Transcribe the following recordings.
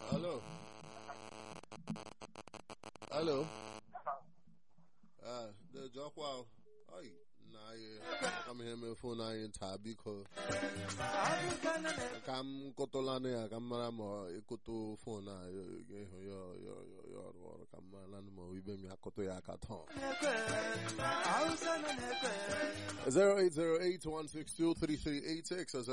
Hello. Hello. Ah, the Jokwa. Ay, na ye. Kam ihe me phone anyị taa biko. Ka m kụtụlanụ ya ka m mara ma ịkụtụ fon a ga-ehụ ya ya ya ya ọrụ ọrụ ka m mara ma ibe m ya kụtụ ya aka tọọ. 08081623386 or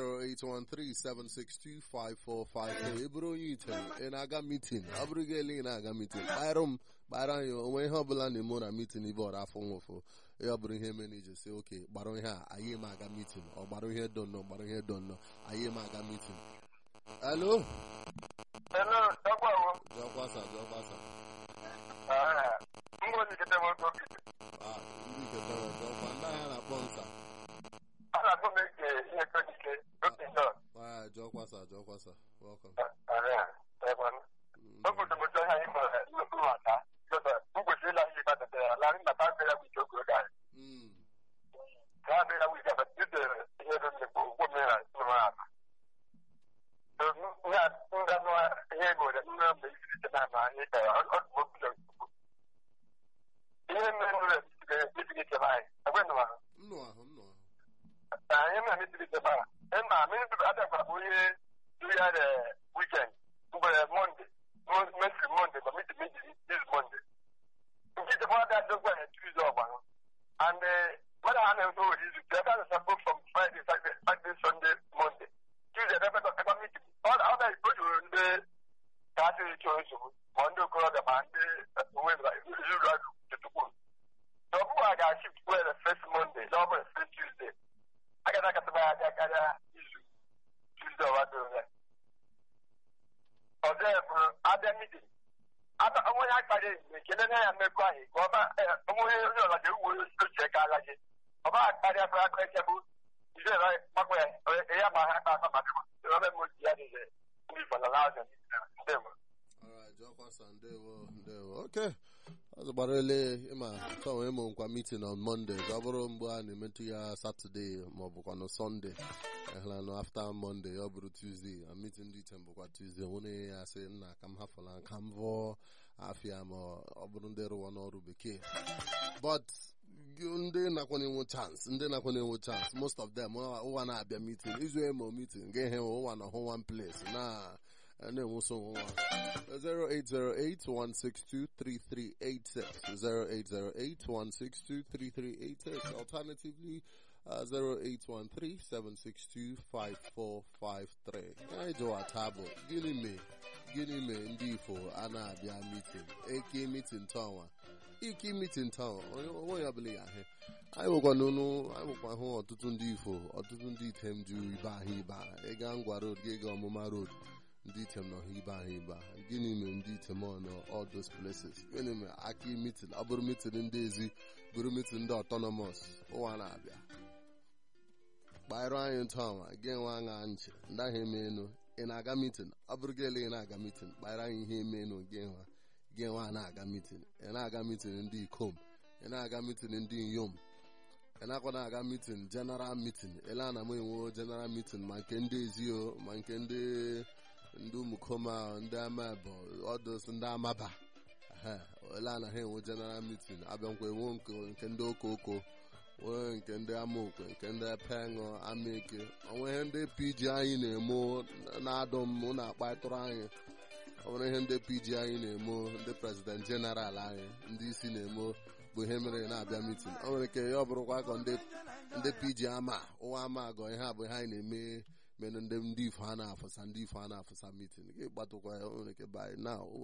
08137625453 ị bụrụ onye ite ị na-aga mitin ọ bụrụ gị ele ị na-aga mitin kparụ m kpara anyị onwe ihe ọbụla na-eme na mitin ibe ọrụ afọ nwụfụ ya ọ bụrụ ihe mere iji si oke gbara ihe a anyị ma aga mitin ọ gbara ihe do nnọọ gbara ihe do nnọọ anyị ma aga mitin alo Hello, Dagwawo. jọkwasa jọkwasa Ah, Ngozi kete moto. Ah, ndị ketere jọkwa ndị ahịa na-akpọ nsa Ana go make ihe ko dike. Okay, no. Ah, jọkwasa jọkwasa welcome Ah, Dagwawo. Mm, Ogo to moto ha imo no ko ata. So that ugo se la yi ba de la ri na ta be la wi jogo da. mm, Ka be la wi da ba de ihe do ne ko ko me la no ma. So na nga no ihe go de na be isi de na ma ni ka o o mo ko. Ihe me no le de de ke bai. Agwe no ma. m nọ ahụ m nọ ahụ anyị na mitiri jeba ịma mitiri adakwa bụ ihe du ya de weekend mgbe monde mesiri monde ma mitiri mitiri this monde nke jeba ada dogwa na tuesday ọgba and mmadụ ha na-ezo ori izu ebe a na-asa both from friday saturday saturday sunday monday tuesday ebe ebe mitiri ọ na ọ na-ejuru ndị ka asịrị chọọ nsogbu ma ndị okorobịa ma ndị onwe ezuru adụ tutukwu na ọ bụghị a ga-ashift were first monday na ọ bụ first tuesday agada akataba ya abịa karịa izu tuzdee ọwa doro ya ọzọ ya bụrụ abịa midin onwe ya akpara ezime ekele na ya mmekọ ahụ ka ọba onwe onye ọla ga ewu ochie ka ala gị ọba akparịa fara aka eke bụ izu ya makwa ya ya ma ha akpa akpa maka ọba m oji ya dịze ndị fọlọla azụ ndị mụ Alright, jọkwasa ndewo ndewo okay ọzọ gbara ele ịma chọnwe ịmụ nkwa meeting on monday ọ bụrụ mgbe a na-emetụ ya saturday ma ọ bụkwa na sunday ehla no after monday ọ bụrụ tuesday a meeting dị iche bụkwa tuesday nwere ya sị nna ka m hafụla ka m vụọ afịa ma ọ bụrụ ndị rụwa n'ọrụ bekee but ndị nakwana enwe chance ndị nakwana enwe chance most of them ụwa na-abịa meeting izu emo meeting ga-ehe ụwa na hụ one place na na-enwuso nwa 0808-162-3386 0808-162-3386 alternatively uh, 0813-762-5453 anyị jụwa tabụ gịnị mee gịnị mee ndị ifo a na-abịa mitin eke mitin tọnwa iki mitin tọnwa onwe ya ọbụla ya ahụ anyị nwekwa n'unu anyị nwekwa hụ ọtụtụ ndị ifo ọtụtụ ndị item ju ibe ahụ ibe ahụ ịga ngwa road gị ga ọmụma road ndị item nọ ibe ahụ ibe ahụ gịnị mere ndị item nọ all those places gịnị mere aka mitin ọ bụrụ mitin ndị ezi bụrụ mitin ndị autonomous ụwa na-abịa kpaịrụ anyị ntụ ọnwa gị nwe aṅa nchi ndị ahụ eme enu ị na-aga mitin ọ bụrụ gị ele ị na-aga mitin kpaịrụ anyị ihe eme enu gị nwa gị nwa na-aga mitin ị na-aga mitin ndị ikom ị na-aga mitin ndị inyom ị nakwa na-aga mitin general mitin ele ana m enwe general mitin ma nke ndị ezio ma nke ndị ndị ụmụkoma ndị amabụ ọdụs ndị amaba ole anaghị enwe general meeting abịakwa enwe nke ndị okoko nwee nke ndị amaokwe nke ndị peṅụ amaeke onwe ihe ndị pg anyị na-emo na-adụ m na-akpatụrụ anyị onwere ihe ndị pg anyị na-emo ndị prezident jeneral anyị ndị isi na-emo bụ ihe mere na-abịa mitin o nwere ike ya ọ bụrụkwa ka ndị pg ama ụwa ama agọ ihe a bụ ihe anyị na-eme menụ ndị ndị ifo a na-afụsa ndị ifo a na-afụsa mitin gị gbatụkwa ya nwere ike by now